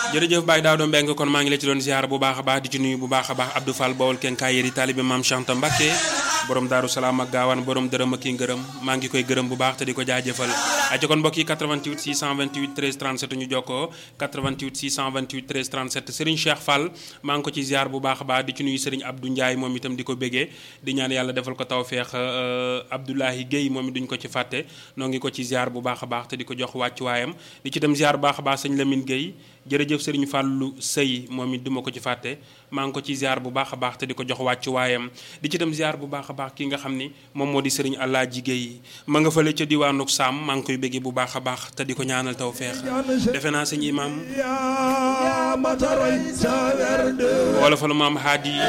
jërëjëf Baye Daouda Mbengue kon maa ngi la ci doon ziar bu baax a baax di ci nuyu bu baax a baax Abdou Fall Bawol kenkaay yéri taalibe maam Chanta Mbacké borom Daaru Salaam ak gaawaan borom dërëm ak ki ngërëm maa ngi koy gërëm bu baax te di ko jaajëfal aca kon mbokk yi 88 628 13 37 ñu jokkoo 88 628 13 37 Serigne Cheikh Fall maa ngi ko ci ziar bu baax a baax di ci nuyu Serigne Abdou Ndiaye moom itam di ko bégee di ñaan yàlla defal ko tawfeex Abdoulahi Guèye moom it duñ ko ci fàtte noo ngi ko ci ziar bu baax a baax te di ko jox wàccuwaayam di ci dem ziar bu baax a baax sëñ Lamine Guèye jërëjëf Serigne Fallou Sey moom it duma ko ci fàtte maa ngi ko ci ziar bu baax a baax te di ko jox wàccu waayam di ci dem ziar bu baax a baax ki nga xam ni moom moo di Serigne Allah jigéey ma nga fële ca diwaanuk Saam maa ngi koy béggee bu baax a baax te di ko ñaanal taw feex defe naa sëñ imam wala fa lu maam haadi